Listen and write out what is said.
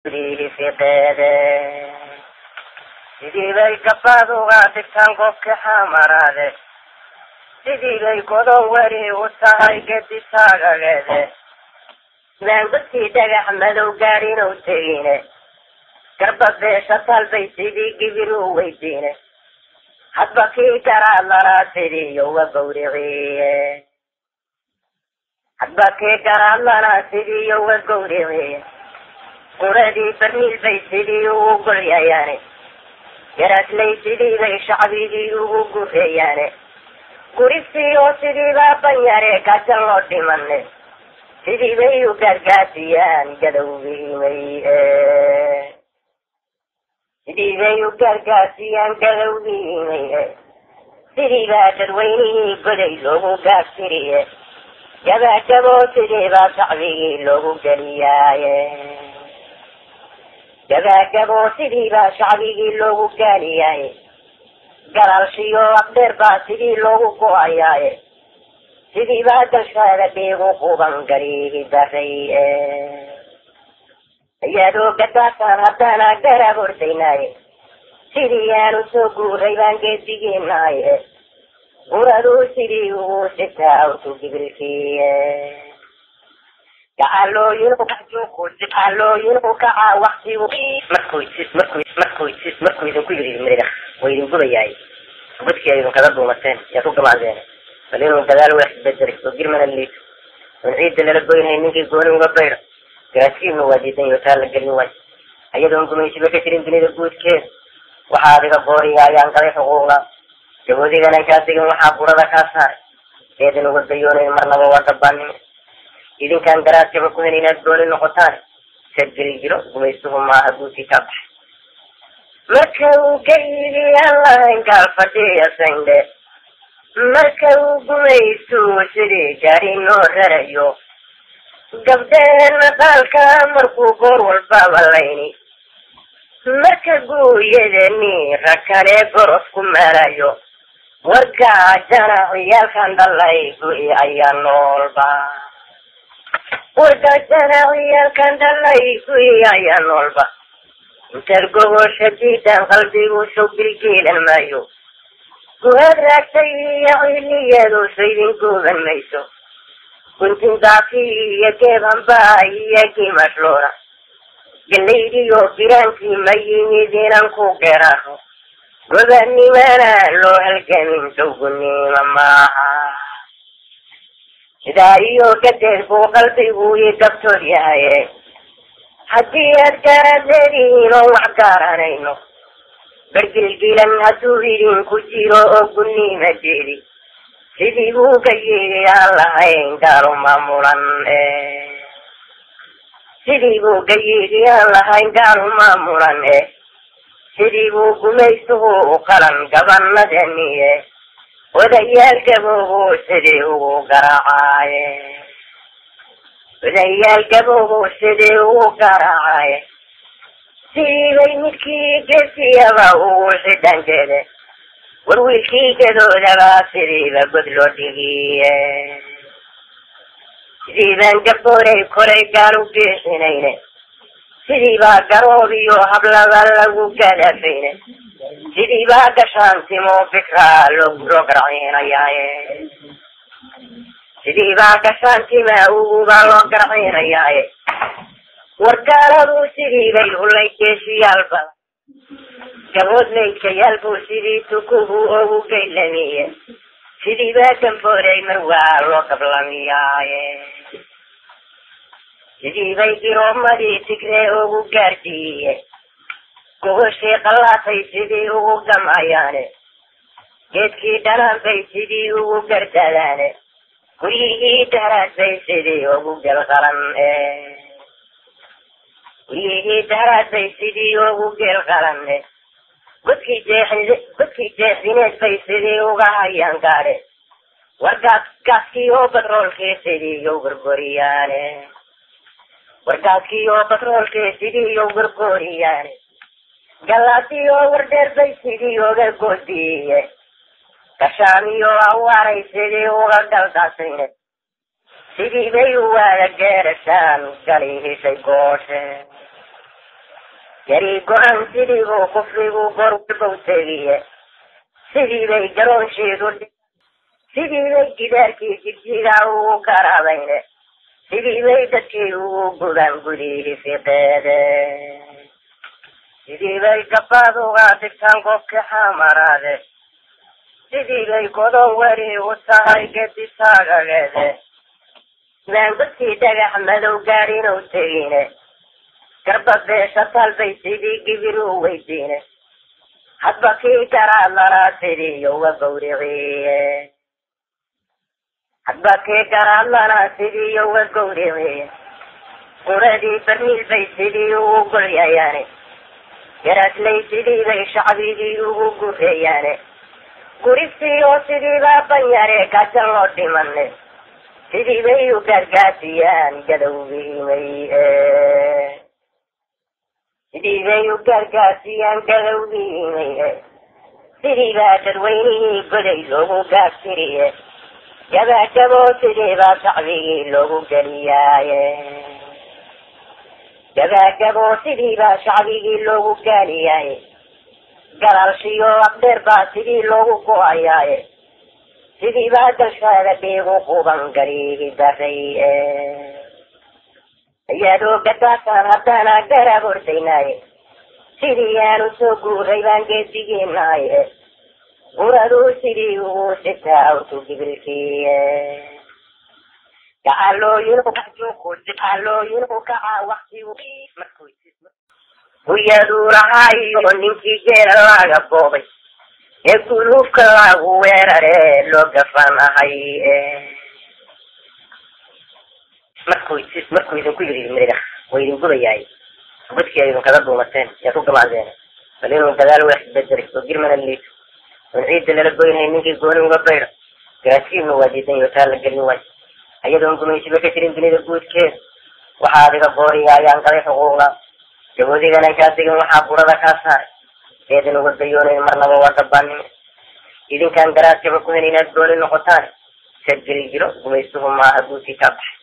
fiqeede sidii bay gabaad uga dhigtaan qofka xamaraade sidii bay godon weri u tahay gedi taagageede maangodkii dhagax madow gaadhinow tegine garba beesha talbay sidii gibir u weydiine hadba kii garaad laraa sidii yoga gawriciye hadba kii garaad laraa sidii yoga gawriciye quradii barniil bay sidii ugu golyayaane garaadlay sidii bay shacbigii ugu gureeyaane guristii oo sidii baa banyare gajan loo dhimane sidii bay u gaargaasiyaan gadowgiimay sidii bay u gaargaasiyaan gadowgiimay sidii baa dadweynihii goday loogu gaabtiriye gabaagabo sidii baa shacbigii loogu geliyaaye gabaagabo sidii baa shacbigii loogu gaaliyaaye galaalshiyo afdheer baa sidii loogu go-ayaaye sidii baa galshaada dhiigu quban gariigi daray ayaadoo gadaasaan haddana garab ordaynaaye sidii aanu soo guuray baan geedigeenaaye uradu sidii ugu sitaa awtu gibilkiiye gacalooyin gacalooyin u kacaa waktigu markuu markuu markuu markuu idinku yiri miriga way idin gubayaay gudkii idin kada duumateen yaa ku gamaadeen bal inuu gadaal wax bedelay oo girmana liito oon ciidda lala goynay ninkii gooni uga baydo garaadkiibna waa diidan iyo taa la gelin waay ayadoon gumaysiba ka jirin dunida guudkeeda waxaa adiga booriga ayaan galay xuquuqda gaboodigana kaa digin waxaa burada kaa saaray eedan uga dayoonayn marnaba waa dabaanimo idinkaan garaadkaba ku hen inaad gooni noqotaan sad geli jiro gumaystuhu maaha guudkii kaa baxay marka uu gayigi allahan gaal fadhiya sandhe marka uu gumaystu sidii gaari noo rarayo gabdheena qaalka markuu goor walbaba layni marka guuyadani rakale goros ku maalayo wargaajana ciyaalkan dhalay gu'i ayaa noolba wargaajana ciyaalkan dhalay gu'i ayaa noolba intaad gogosha diidan qalbigu soo bilgeelan maayo guhaad raagtay iyo ciliyadu saydin gooban mayso guntin daafi iyo geebhambaa iyo giimashloona galaydiyo biraankii ma yimid inaan ku geraano gobanimana loo halgamin dowgunima maaha sidaa iyo gadeed buu qalbigu ii dabtood yahaye haddii aad gaaraad leedihiin oo wax gaaranayno bergilgilan hadduu idinku jiro oo gunima jeedi sidii buu ka yiri aan lahayn gaalu maamulan sidii buu ka yiri aan lahayn gaalu maamulan e sidii buu gumaystuhu u qalan gabanadaniye odayaal gaboobu sidii ugu garaacaye odayaal gaboobu sidii ugu garaacaye sidii bay midkii geesiyaba ugu xidhanjeede war wiilkii gadoodaba sidiiba god loo dhigiye sidii baan gabooray koray gaal u geesinayne sidii baa garoob iyo hablaba lagu gadafayne sidii baa gashaantimo fikraa loo loo garciinayaaye sidii baa gashaantima uguba loo garciinayaaye wargaaladu sidii bay ulay geesiyaal badan gabood maydkayaal buu sidii tukuhu ugu gaylamiye sidii baa gambooray mar waa loo gablamiyaaye sidii bay giroomadii tigree ugu gaarsiiye gogoshii qallaatay sidii ugu gamayaane geedkii dhanaan bay sidii ugu gardadaane guryihii daraad bay sidii ugu gelqalan guryihii daraad bay sidii ugu geelqalanne godkii jeexi godkii jeexineed bay sidii uga hayaan gaadhe wargaas gaaskii oo batroolkii sidii yow gorgoriyaane wargaaskii oo batroolkii sidii yow gorgoriyaane galaadii oo wardheer bay sidii uga goodiye gashaamiyo awaaray sidii uga galdaasayne sidii bay u waada geerashaan gali heshay gooshe yari go-an sidiibuu kufrigu gorwalbow tegiye sidii bay garoonsheedu sidii bay gidaarkii jigjiga ugu garaabayne sidii bay dadkii ugu gudaan gudihii fiqeede sidii bay gabaad uga dhigtaan qofkii xamaraade sidii bay godon weri u tahay gedi taagageede maan dadkii dhagax madow gaadhin u tegine garba beesha talbay sidii gibir u weydiine hadba kii garaadlanaa sidii yowa gawriciye hadba kii garaadlanaa sidii yowa gawriciye quradii barniil bay sidii ugu golyayaane garaadlay sidii bay shacbigii ugu gureeyaane guristii oo sidiibaa banyare gajan loo dhimane sidii bay u gaargaasiyaan gadowgiimay sidii bay u gaargaasiyaan gadowgiimay sidii baa dadweynihii goday loogu gaagtiriye gabaagaboo sidii baa shacbigii loogu geliyaaye gabaagaboo sidii baa shacbigii loogu gaaliyaaye galaalshiyo aqdheer baa sidii loogu go-ayaaye sidii baa dalshaada dhiigu quban gariigi daray ayaadoo gadaasan haddana garaab ordaynaaye sidii aanu soo guuray baan geedigeenaaye guraduu sidii ugu sitaa awtu gibilkiiye gacalooyinu kaca waktigu huyaduu lahaayo ninkii geela laga boobay ee guluubka lagu weerare loo gafanahay markuu markuu idinku yidhi miriga way idin gubayaay ubadkii idin kaga duumateen yaad ku gamaadeen bal inuu dagaal wax bedelay oo girmana liito oon ciidda lala goynay ninkii gooni uga baydo garaadkiibna waa diidan iyo taa la gelin waayo ayadoon gumaysiba ka jirin dunida guudkeeda waxaa adiga booriga ayaan galay xuquuqda gaboodigana kaa degan waxaa burada kaa saaray eedan uga dayoonayn marnaba waa dabaanimo idinkaan garaadkaba ku hen inaad gooni noqotaan sad geli jiro gumaystuhu maaha guudkii kaa baxay